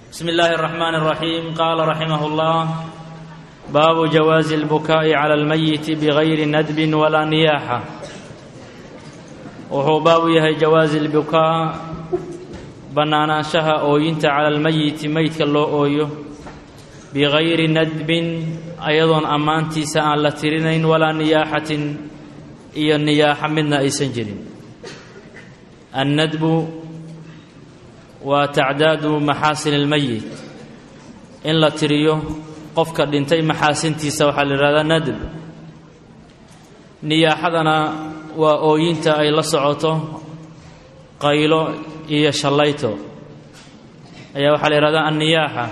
بسم الله الرحمن الرحيم قال رحمه الله باب جواز البكاء على الميت بغير ندب ولا نياحة wuxuu baabu yahay jawaazi lbukaa bannaanaanshaha ooyinta cala almeyiti meydka loo ooyo bigayri nadbin ayadoon ammaantiisa aan la tirinayn walaa niyaaxatin iyo niyaaxa midna aysan jirin annadbu waa tacdaadu maxaasin almeyit in la tiriyo qofka dhintay maxaasintiisa waxaa la yidhahdaa nadb niyaaxadana waa ooyinta ay la socoto qaylo iyo shallayto ayaa waxaa la yidhahdaa anniyaaxa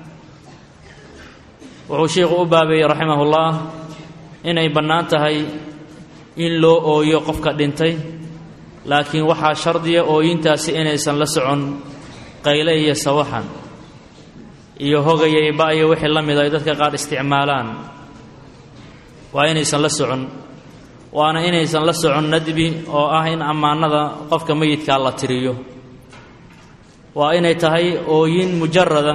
wuxuu sheikhu u baabeeyey raximahullah inay bannaan tahay in loo ooyo qofka dhintay laakiin waxaa shardiya ooyintaasi inaysan la socon qayle iyo sawaxan iyo hogayay ba-yo wixii la mid ay dadka qaar isticmaalaan waa inaysan la socon waana inaysan la socon nadbi oo ah in ammaanada qofka meyidkaa la tiriyo waa inay tahay ooyin mujarada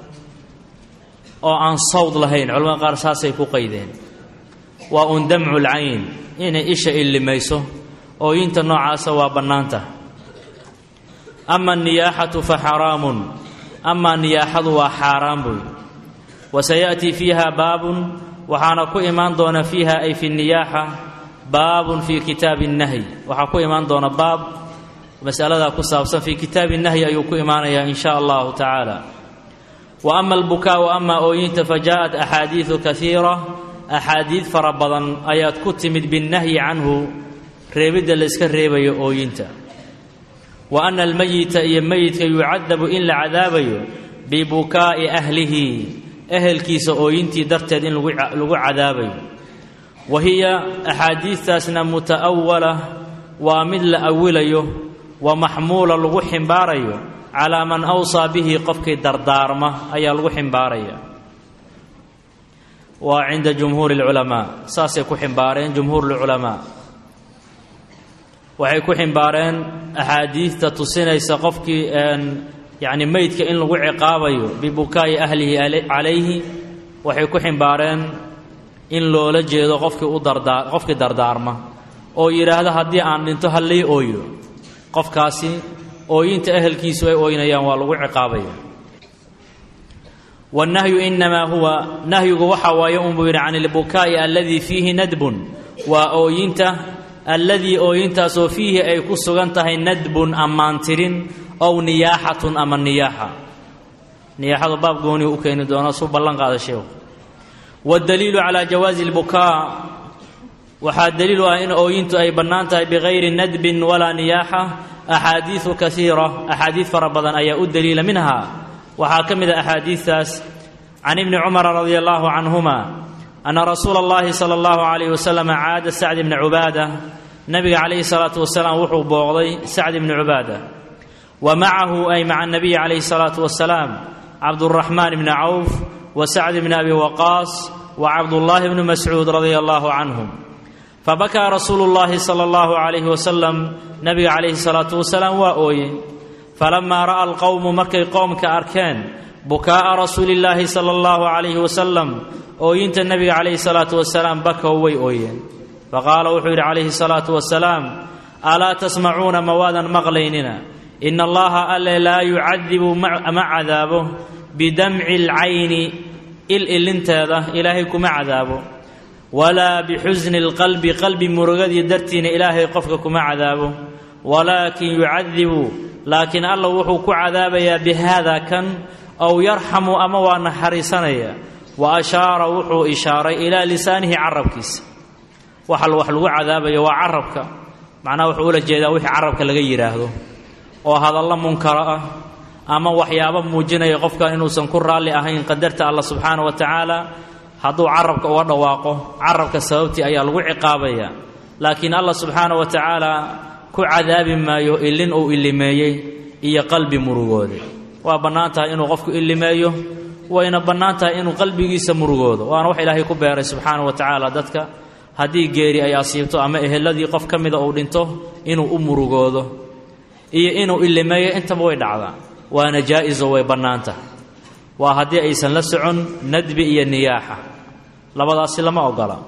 oo aan sawd lahayn culamada qaar saasay ku qaydeen waa un damcu lcayn inay isha illimayso ooyinta noocaasa waa bannaanta ama aniyaaxatu fa xaraamun amaa niyaaxadu waa xaaraan buy wasayaأtii fiiha baabun waxaana ku imaan doona fiiha ay fi niyaaxa baabun fii kitaabi nahyi waxaa ku imaan doona baab masaladaa ku saabsan fii kitaabi nahyi ayuu ku imaanayaa in sha allahu tacaala wa ama albukaau amaa ooyinta fa jaaءat axaadiidu kaiira axaadiid fara badan ayaad ku timid binnahyi canhu reebidda layska reebayo ooyinta wa ana almeyita iyo meyidka yucadabu in la cadaabayo bibukaa'i ahlihi ehelkiisa ooyintii darteed in lagu cadaabayo wa hiya axaadiidtaasna muta'awala waa mid la awilayo wa maxmuula lagu ximbaarayo calaa man awsaa bihi qofkii dardaarma ayaa lagu ximbaaraya waa cinda jumhuuri اlculamaa saasay ku ximbaareen jumhuur اlculamaa waxay ku ximbaareen axaadiidta tusinaysa qofkii yacni meydka in lagu ciqaabayo bibukaa'i ahlihi calayhi waxay ku ximbaareen in loola jeedo qofkii u dardaa qofkii dardaarma oo yidhaahda haddii aan dhinto hallii ooyo qofkaasi ooyinta ehelkiisu ay ooynayaan waa lagu ciqaabaya wannahyu inamaa huwa nahyigu waxaa waaye unbuu yidhi can ilbukaa'i alladii fiihi nadbun waa ooyinta alladii ooyintaasoo fiihi ay ku sugan tahay nadbun ammaantirin ow niyaaxatun ama niyaaxa niyaaxadu baab gooniu u keeni doona suu ballan qaada sheekhu waddaliilu calaa jawaazi lbukaa waxaa daliil u ah in ooyintu ay bannaan tahay bigayri nadbin walaa niyaaxa axaadiidu kaiira axaadiid fara badan ayaa u daliila minha waxaa ka mid a axaadiidtaas can ibni cumara radia allaahu canhuma ana rasuula اllahi salى اllahu alayh wasalam caada sacd bni cubaada nabiga calayhi salaatu wasalaam wuxuu booqday sacd bni cubaada wa macahu ay maca nabiyi calayhi salaatu wasalaam cabduraxmaan bni cawf wa sacd bni abi waqaas wa cabdullaahi bni mascuud radia allahu canhum fabakaa rasuulu llahi sala allahu calayhi wasalam nabiga calayhi salaatu wasalaam waa ooye falamaa ra'a alqowmu markay qoomka arkeen bukaa'a rasuulillaahi sala allahu calayhi wasalam ooyinta nebiga calayhi salaatu wasalaam bakow way ooyeen faqaala wuxuu yidhi calayhi salaatu wasalaam alaa tasmacuuna ma waadan maqlaynina ina allaha alle laa yucadibu ma cadaabo bidamci alcayni il ilinteeda ilaahay kuma cadaabo walaa bixusni alqalbi qalbi murugadii dartiina ilaahay qofka kuma cadaabo walaakin yucadibu laakiin alla wuxuu ku cadaabayaa bihaada kan ow yarxamu ama waa naxariisanaya wa ashaara wuxuu ishaaray ilaa lisaanihi carabkiisa waxa wax lagu cadaabayo waa carabka macnaha wuxuu ula jeedaa wixii carabka laga yidhaahdo oo hadallo munkaro ah ama waxyaabo muujinaya qofka inuusan ku raalli ahayn qadarta alla subxaana wa tacaala hadduu carabka uga dhawaaqo carabka sababtii ayaa lagu ciqaabaya laakiin alla subxaana wa tacaala ku cadaabi maayo ilin uu illimeeyey iyo qalbi murugooda waa bannaan tahay inuu qofku illimeeyo wayna bannaan tahay inuu qalbigiisa murugoodo waana wax ilaahay ku beeray subxaana wa tacaala dadka haddii geeri ay asiibto ama eheladii qof ka mida uu dhinto inuu u murugoodo iyo inuu illimeeyo intaba way dhacdaa waana jaa-iso way bannaan tahay waa haddii aysan la socon nadbi iyo niyaaxa labadaasi lama ogola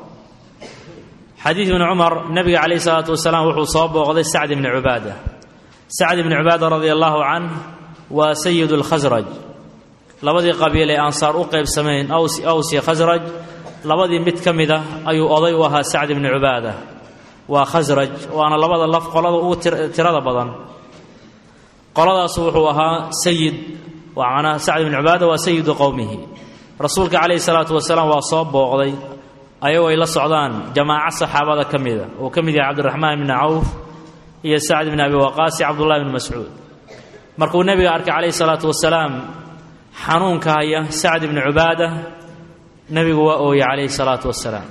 xadiid ibni cumar nebiga calayhi salaatu wasalaam wuxuu soo booqday sacd ibni cubaada sacd ibni cubaada radia allaahu canh waa sayidu lkhasraj labadii qabiil ee ansaar u qaybsamayn aws aws iyo khasraj labadii mid ka mid ah ayuu oday u ahaa sacd ibni cubaada waa khasraj waana labada laf qolada ugu tirada badan qoladaasu wuxuu ahaa sayid waa macnaha sacd ibni cubaada waa sayidu qowmihi rasuulka calayhi salaatu wasalaam waa soo booqday ayagoo ay la socdaan jamaaco saxaabada ka mida uu ka mid yahay cabdiraxmaan ibni cawf iyo sacd ibni abi waqaas iyo cabdullahi bni mascuud markuu nebiga arkay calayhi salaatu wasalaam xanuunka haya sacd ibni cubaada nebigu waa ooyey calayhi salaatu wasalaam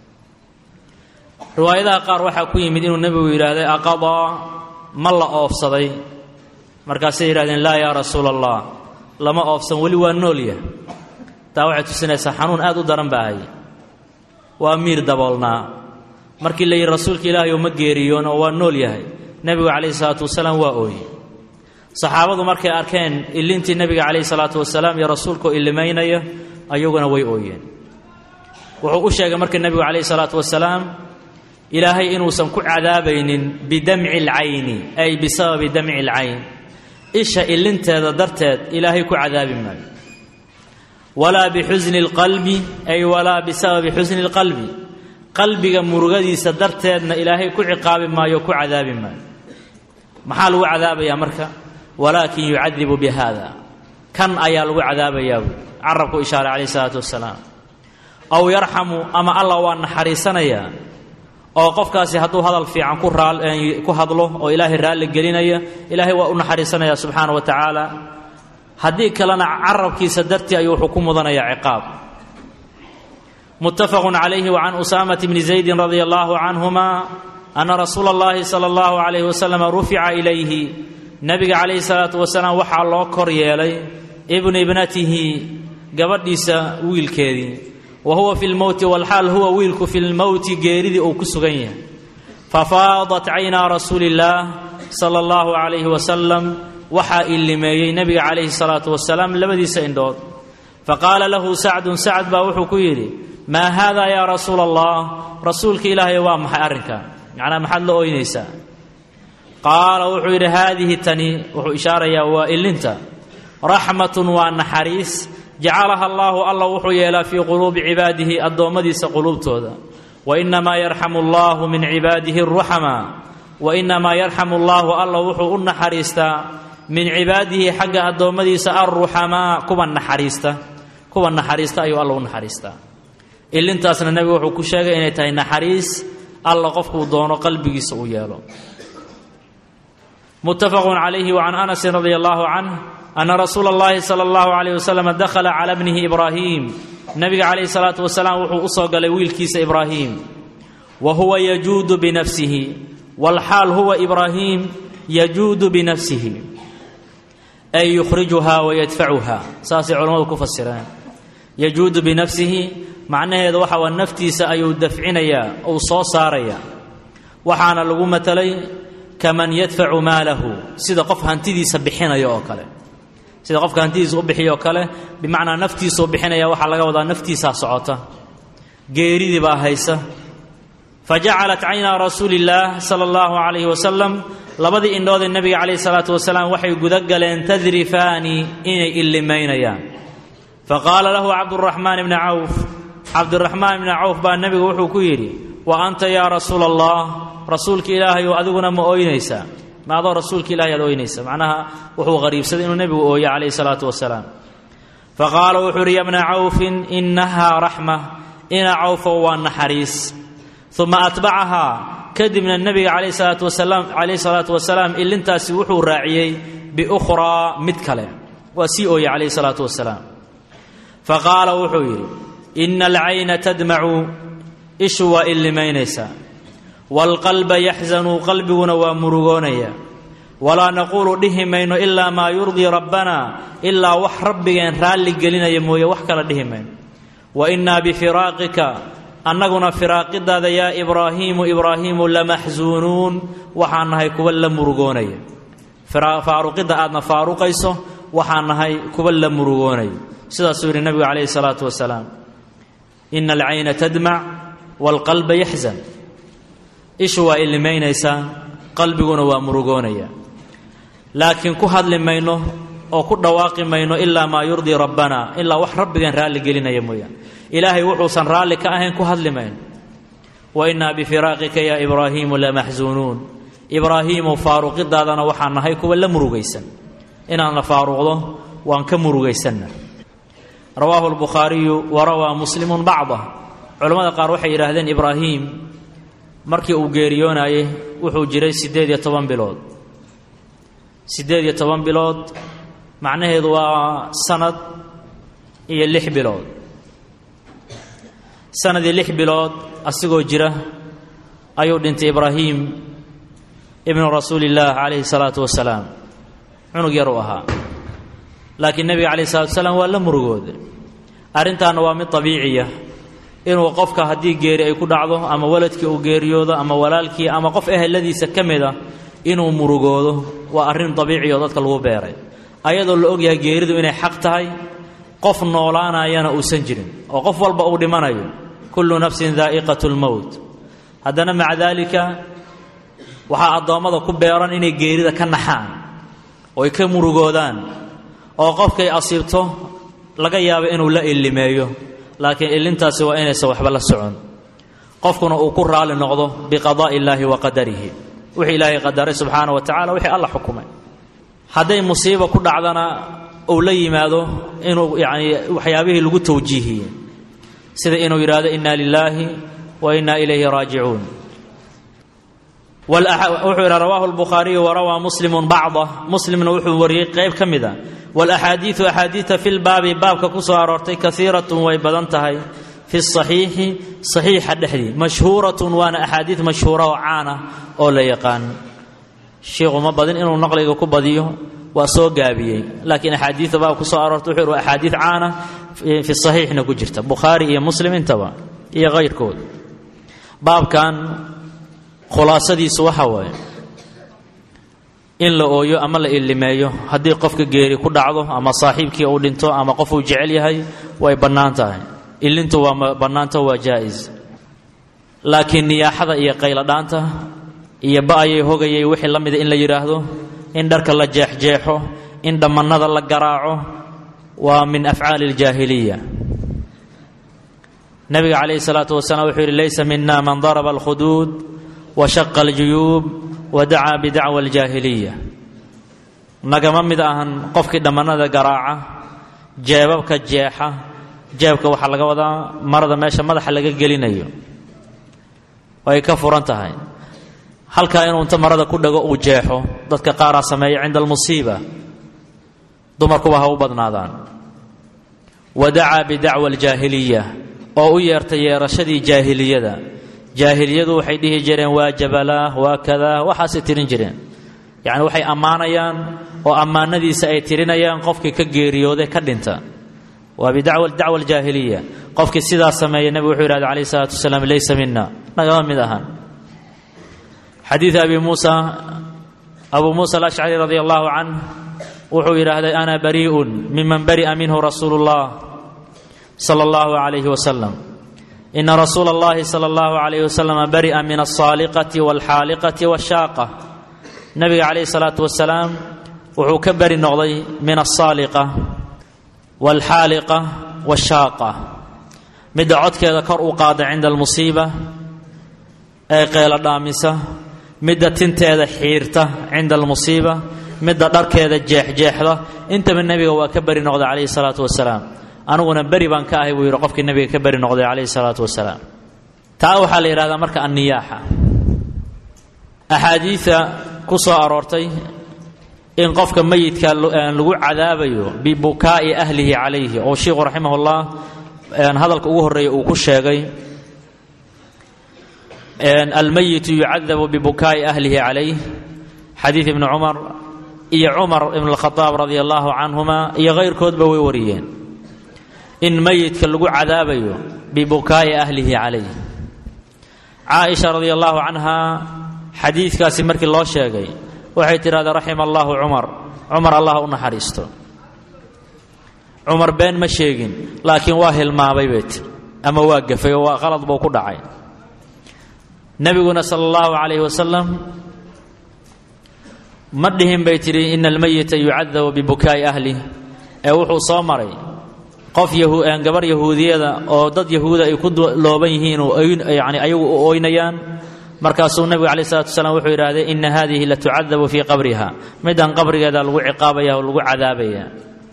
riwaayadaha qaar waxaa ku yimid inuu nebigu yidhaahday aqadaa ma la oofsaday markaasay yidhahdeen laa yaa rasuula allah lama oofsan weli waa noolyah taa waxay tusinaysaa xanuun aad u daran baa haya waa miir daboolnaa markii la yidhi rasuulka ilaahay oo ma geeriyoon oo waa nool yahay nebigu calayhi salaatu wasalaam waa ooyey saxaabadu markay arkeen ilintii nebiga calayhi salaatu wasalaam iyo rasuulkaoo ilimaynaya ayaguna way ooyeen wuxuu u sheegay marka nebigu calayhi salaatu wasalaam ilaahay inuusan ku cadaabaynin bidamci alcayni ay bisababi damci alcayn isha ilinteeda darteed ilaahay ku cadaabi maayo walaa bixusni اlqalbi ay walaa bisababi xusni اlqalbi qalbiga murugadiisa darteedna ilaahay ku ciqaabi maayo ku cadaabi maayo maxaa lagu cadaabayaa marka walaakin yucadibu bihada kan ayaa lagu cadaabayaa buui carabku ishaaray calayh isalaatu wasalaam aw yarxamu ama allah waa naxariisanayaa oo qofkaasi hadduu hadal fiican ku raa ku hadlo oo ilaahay raalli gelinaya ilaahay waa u naxariisanaya subxaana wa tacaala haddii kalena carabkiisa dartii ayuu wuxuu ku mudanayaa ciqaab muttafaqun calayhi wa can usaamata bni zaydin radia allahu canhuma ana rasuula اllahi sala allahu calayhi wasalam rufica ilayhi nebiga calayhi salaatu wasalaam waxaa loo kor yeelay ibnu ibnatihi gabadhiisa wiilkeedii wa huwa fi lmowti walxaal huwa wiilku fi lmowti geeridii uu ku sugan yahay fafaadat caynaa rasuuli illaah sala allahu calayhi wasalam waxaa ilimeeyey nebiga calayhi salaatu wasalaam labadiisa indhood faqaala lahu sacdun sacd baa wuxuu ku yidhi maa haada yaa rasuula allah rasuulka ilaahay waa maxay arrinkan macnaa maxaad la ooynaysaa qaala wuxuu yidhi haadihi tani wuxuu ishaarayaa waa ilinta raxmatun waa naxariis jacalaha allaahu alla wuxuu yeelaa fii quluubi cibaadihi addoommadiisa quluubtooda wainamaa yarxamu allahu min cibaadihi aruxamaa wainamaa yarxamu allaahu alla wuxuu u naxariistaa min cibaadihi xagga addoommadiisa alruxamaa kuwa naxariista kuwa naxariista ayuu alla u naxariistaa ilintaasna nebigu wuxuu ku sheegay inay tahay naxariis alla qofkuu doono qalbigiisa uu yeelo muttafaqun calayhi wa can anasin radia allahu canh ana rasuula اllahi sala allahu calayh wasalam dakhala cala bnihi ibraahim nebiga calayhi salaatu wasalaam wuxuu u soo galay wiilkiisa ibraahim wa huwa yajuudu binafsihi walxaal huwa ibraahim yajuudu binafsihi ay yukhrijuha wa yadfacuha saasay culammadu ku fasireen yajuudu binafsihi macnaheedu waxa waa naftiisa ayuu dafcinayaa uu soo saaraya waxaana lagu matalay kaman yadfacu maalahu sida qof hantidiisa bixinaya oo kale sida qofka hantidiisa u bixiyo oo kale bimacnaa naftiisuu bixinaya waxaa laga wadaa naftiisaa socota geeridii baa haysa fa jacalat caynaa rasuuli illaah sala allahu calayhi wasalam labadii indhoodee nebiga calayhi salaatu wasalaam waxay guda galeen tadrifaani inay illimaynayaan fa qaala lahu cabduraxmaan ibni cawf cabdiraxmaan ibni cawf baa nebigu wuxuu ku yidhi wa anta yaa rasuula allah rasuulka ilaahayu adiguna ma ooynaysaa ma adoo rasuulka ilahay aad ooynaysa macnaha wuxuu qariibsaday inuu nebigu ooye calayhi salaatu wasalaam fa qaala wuxuu uhi ya bna cawfin innahaa raxma ina cawfow waa naxariis uma atbacahaa kadibna nebiga calayhi salaatu wasalaam calayhi salaatu wasalaam ilintaasi wuxuu raaciyey biukhraa mid kale waa sii ooye calayhi salaatu wasalaam fa qaala wuxuu yidhi ina alcayna tadmacu ishu waa illimaynaysaa waalqalba yaxzanu qalbiguna waa murugoonaya walaa naquulu dhihi mayno ilaa maa yurdii rabbana ilaa wax rabbigeen raalli gelinaya mooye wax kala dhihi mayno wa innaa bifiraaqika annaguna firaaqidaada yaa ibraahiimu ibraahiimu lamaxsuunuun waxaan nahay kuwa la murugoonaya faaruqidda aadna faaruqayso waxaan nahay kuwa la murugoonaya sidaasuu yidhi nebigu calayhi salaatu wasalaam ina alcayna tadmac waalqalba yaxzan ishu waa illimaynaysaa qalbiguna waa murugoonaya laakiin ku hadli mayno oo ku dhawaaqi mayno ilaa maa yurdii rabbana ilaa wax rabbigan raalli gelinaya mooyaan ilaahay wuxuusan raalli ka ahayn ku hadli mayno wa innaa bifiraaqika yaa ibraahiimu lamaxsuunuun ibraahiimow faaruqidaadana waxaan nahay kuwa la murugaysan inaadna faaruqdo waan ka murugaysanna rawaahu lbukhaariyu wa rawaa muslimun bacdah culammada qaar waxay yidhaahdeen ibraahiim markii uu geeriyoonayey wuxuu jiray siddeed iyo toban bilood siddeed iyo toban bilood macnaheedu waa sanad iyo lix bilood sanadii lix bilood asigoo jira ayuu dhintay ibraahiim ibnu rasuulillaah calayhi salaatu wasalaam cunug yar uu ahaa laakiin nebiga calayhi salatu wasalaam waa la murugooda arrintaana waa mid dabiiciya inuu qofka haddii geeri ay ku dhacdo ama waladkii uu geeriyoodo ama walaalkii ama qof eheladiisa ka mid a inuu murugoodo waa arrin dabiiciya oo dadka lagu beeray ayadoo la ogyahay geeridu inay xaq tahay qof noolaanayana uusan jirin oo qof walba uu dhimanayo kullu nafsin daa'iqatu lmowt haddana maca daalika waxaa addoommada ku beeran inay geerida ka naxaan oy ka murugoodaan oo qofkay asiibto laga yaabo inuu la illimeeyo laakiin illintaasi waa inaysan waxba la socon qofkuna uu ku raali noqdo biqadaa'i illaahi wa qadarihi wixii ilaahay qadaray subxaana wa tacala wixii alla xukumay hadday musiiba ku dhacdana uu la yimaado inuu yacni waxyaabihii lagu tawjiihiyey sida inuu yidhaahdo inna lilaahi wa inna ilayhi raajicuun wuxuu yidha rawaahu lbukhaariyu warawaa muslimun bacdah muslimna wuxuu wariyey qayb ka mid a walaxaadiidu axaadiida fi lbaabi baabka ku soo aroortay kaiiratun way badan tahay fi saxiixi saxiixa dhexdii mashhuuratun waana axaadiid mashhuura oo caana oo la yaqaan shiikhu ma badin inuu naqliga ku badiyo waa soo gaabiyey laakiin axaadiida baab ku soo aroortay wuxuu yidhi axaadiid caana fi saxiixna ku jirta bukhaari iyo muslim intaba iyo kayrkood baabkan khulaasadiisu waxa waaye in la ooyo ama la illimeeyo haddii qofka geeri ku dhacdo ama saaxiibkii uu dhinto ama qof uu jecel yahay way bannaan tahay illintu waa bannaanta waa jaa'is laakiin niyaaxada iyo qayladhaanta iyo ba-ayay hogayay wixii la mida in la yidhaahdo in dharka la jeexjeexo in dhammannada la garaaco waa min afcaali aljaahiliya nabiga calayhi salaatu wasalaam wuxuu yidhi laysa mina man daraba alkhuduud washaqa aljuyuub wa dacaa bidacwa aljaahiliya nagama mid ahan qofkii dhammannada garaaca jeebabka jeexa jeebka waxaa laga wadaa marada meesha madaxa laga gelinayo ay ka furan tahay halkaa inuu inta marada ku dhago uu jeexo dadka qaaraa sameeya cinda almusiiba dumarkuba ha u badnaadaan wa dacaa bidacwa aljaahiliya oo u yeertay yeerashadii jaahiliyada jaahiliyadu waxay dhihi jireen waa jabalaah waa kadaa waxaasay tirin jireen yacni waxay ammaanayaan oo ammaanadiisa ay tirinayaan qofkii ka geeriyooday ka dhinta waa bidacwa dacwa aljaahiliya qofkii sidaa sameeya nebigu wuxuu yidhahda calayhi salaatu wasalaam laysa mina nagama mid ahan xadiid abi muusa abuu muusa alashcari radi allahu canh wuxuu yidhaahday ana barii'un miman bari'a minhu rasuulu اllah sala allahu calayhi wasalam ina rasuula اllahi sala allahu calayhi wasalam bari'a min alsaaliqati walxaaliqati washaaqa nabiga calayhi salaatu wasalaam wuxuu ka beri noqday min alsaaliqa walxaaliqa washaaqa midda codkeeda kor u qaada cinda almusiiba ee qeelo dhaamisa midda tinteeda xiirta cinda almusiiba midda dharkeeda jeexjeexda intaba nebiga waa ka beri noqday calayhi salaatu wasalaam aniguna beri baan ka ahay buu yidhi qofkii nebiga ka beri noqday calayhi salaatu wasalaam taa waxaa la yidhahdaa marka anniyaaxa axaadiida ku soo aroortay in qofka meyidka lagu cadaabayo bibukaa'i ahlihi calayhi oo sheikhu raximahullah hadalka ugu horreeya uu ku sheegay almeyitu yucadabu bibukaa'i ahlihi calayh xadiid ibni cumar iyo cumar ibn alkhadaab radia allahu canhuma iyo kayrkoodba way wariyeen in meyidka lagu cadaabayo bibukaa'i ahlihi calayh caaisha radia allahu canha xadiidkaasi markii loo sheegay waxay tidhahdaa raxima allahu cumar cumar allah u naxariisto cumar been ma sheegin laakiin waa hilmaamay bay tiri ama waa gafay oo waa qalad buu ku dhacay nebiguna sala allahu calayhi wasalam ma dhihin bay tidhi ina almayita yucadabu bibukaa'i ahlih ee wuxuu soo maray qof gabar yahuudiyada oo dad yahuuda ay ku looban yihiin yani ayagu u oynayaan markaasuu nebigu calaih salatu wasalaam wuxuu yidhahdee ina hadihi la tucadabu fii qabriha midaan qabrigeeda lagu ciqaabaya oo lagu cadaabaya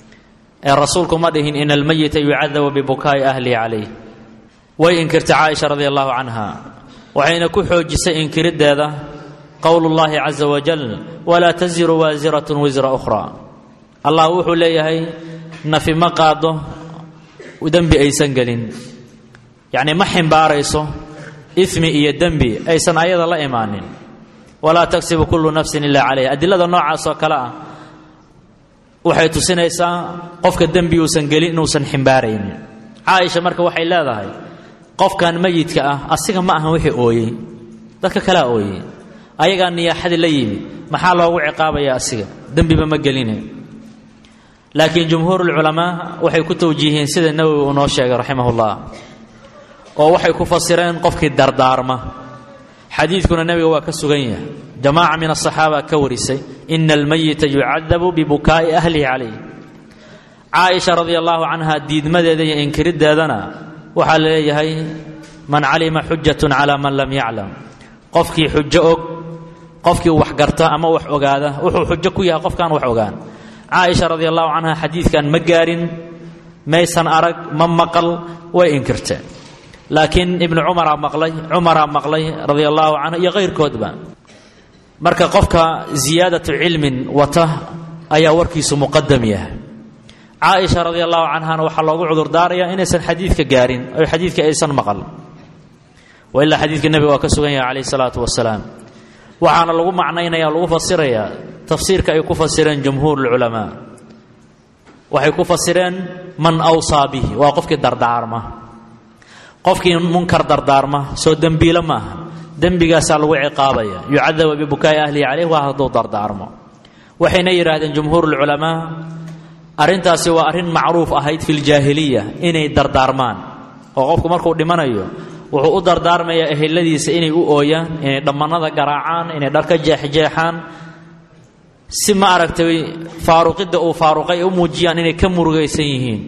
ee rasuulku ma dhihin ina almayita yucadabu bibukaa'i ahlihi calayh way inkirtay caaisha radi allahu canha waxayna ku xoojisay inkiriddeeda qowlu llahi caza wajal walaa taziru waasiratun wisra ukhra allah wuxuu leeyahay nafi ma qaado dembi aysan gelin yacni ma ximbaarayso ismi iyo dembi aysan ayada la imaanin walaa tagsibu kullu nafsin ila calayha adilada noocaas oo kale ah waxay tusinaysaa qofka dembi uusan gelin inuusan ximbaaraynin caaisha marka waxay leedahay qofkan meyidka ah asiga ma ahan wixii ooyey dadka kalea ooyey ayagaa niyaaxadii la yimid maxaa loogu ciqaabaya asiga dembiba ma geline laakiin jumhuurulculamaa waxay ku tawjiihiyeen sida nawowi uu noo sheegay raximahullah oo waxay ku fasireen qofkii dardaarma xadiidkuna nebiga waa ka sugan yahay jamaaca min asaxaaba ka warisay ina almayita yucadabu bibukaa'i ahlihi calayh caaisha radia allahu canha diidmadeeda iyo inkiriddeedana waxaa la leeyahay man calima xujatun calaa man lam yaclam qofkii xujo og qofkii wax garta ama wax ogaada wuxuu xujo ku yahay qofkaan wax ogaan caaisha radia allahu canha xadiidkan ma gaarin maysan arag ma maqal way inkirteen laakiin ibnu cumaraa maqlay cumaraa maqlay radia allahu canhu iyo kayrkoodba marka qofka ziyaadatu cilmin wata ayaa warkiisu muqadam yahay caaisha radia allahu canhana waxaa loogu cudurdaarayaa inaysan xadiidka gaarin oo xadiidka aysan maqal wailaa xadiidka nebiga waa ka sugan yahay calayh salaatu wasalaam waxaana lagu macnaynaya lagu fasirayaa tafsiirka ay ku fasireen jumhuur lculamaa waxay ku fasireen man awsaa bihi waa qofkii dardaarma qofkii munkar dardaarma soo dembiilo maaha dembigaasaa lagu ciqaabaya yucadaba bibukaa'i ahlihi caleyh waa hadduu dardaarmo waxayna yidhaahdeen jumhuur lculamaa arrintaasi waa arrin macruuf ahayd fi ljaahiliya inay dardaarmaan oo qofku markuu dhimanayo wuxuu u dardaarmayaa eheladiisa inay u ooyaan inay dhammannada garaacaan inay dharka jeexjeexaan si ma aragtay faaruqidda uu faaruqay u muujiyaan inay ka murugaysan yihiin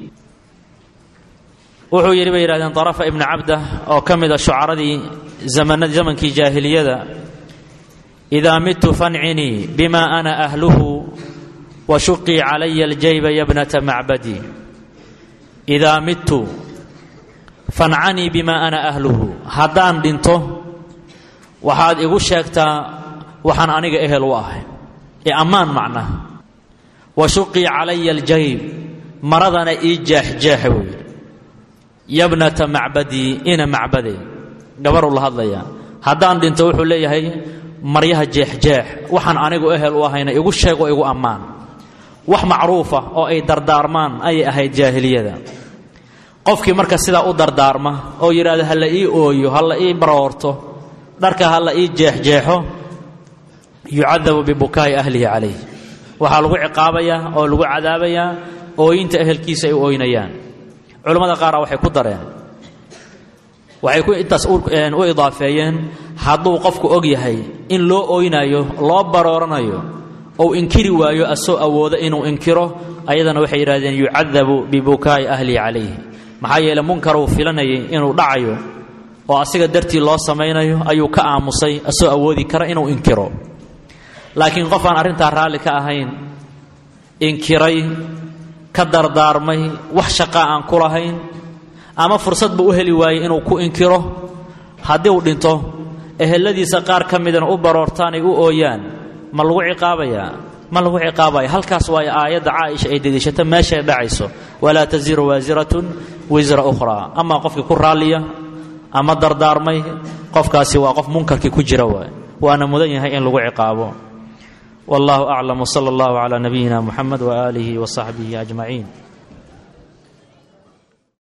wuxuu yidhi bay yidhahdeen darafa ibnu cabda oo ka mida shucaradii zamankii jaahiliyada idaa midtu fancinii bima ana ahluhu washuqii calaya aljayba yabnata macbadi idaa midtu fancanii bima ana ahluhu haddaan dhinto waxaad igu sheegtaa waxaan aniga ehel u ahay ee ammaan macnaha washuqii calaya aljayb maradana ii jeexjeexa buu yidhi yabnata macbadii ina macbade gabaruu la hadlayaa haddaan dhinto wuxuu leeyahay maryaha jeexjeex waxaan anigu ehel u ahayna igu sheeg oo igu ammaan wax macruufa oo ay dardaarmaan ayay ahayd jaahiliyada qofkii marka sidaa u dardaarma oo yidhaahdo ha la ii ooyo ha la ii baroorto dharka ha la ii jeexjeexo yucadabu bibukaa'i ahlihi calayh waxaa lagu ciqaabayaa oo lagu cadaabayaa ooyinta ehelkiisa ay u ooynayaan culammada qaara waxay ku dareen waxay ku intaas u idaafeeyeen hadduu qofku og yahay in loo ooynayo loo barooranayo ou inkiri waayo asoo awoodo inuu inkiro ayadana waxay yidhahdeen yucadabu bibukaa'i ahlihi calayh maxaa yeele munkaruu filanayay inuu dhacayo oo asiga dartii loo samaynayo ayuu ka aamusay asoo awoodi kara inuu inkiro laakiin qof aan arrintaa raalli ka ahayn inkiray ka dardaarmay wax shaqaa aan ku lahayn ama fursad buu u heli waayey inuu ku inkiro haddii uu dhinto eheladiisa qaar ka midana u baroortaan ay u ooyaan ma lagu ciqaabayaa ma lagu ciqaabaya halkaas waayo aayadda caaisha ay deliishato meeshay dhacayso walaa taziru waasiratun wisra ukhraa amaa qofkii ku raalliya ama dardaarmay qofkaasi waa qof munkarkii ku jira waay waana mudan yahay in lagu ciqaabo wallahu aclam wsala allahu calaa nabiyina muxamed waaalihi wasaxbihi ajmaciin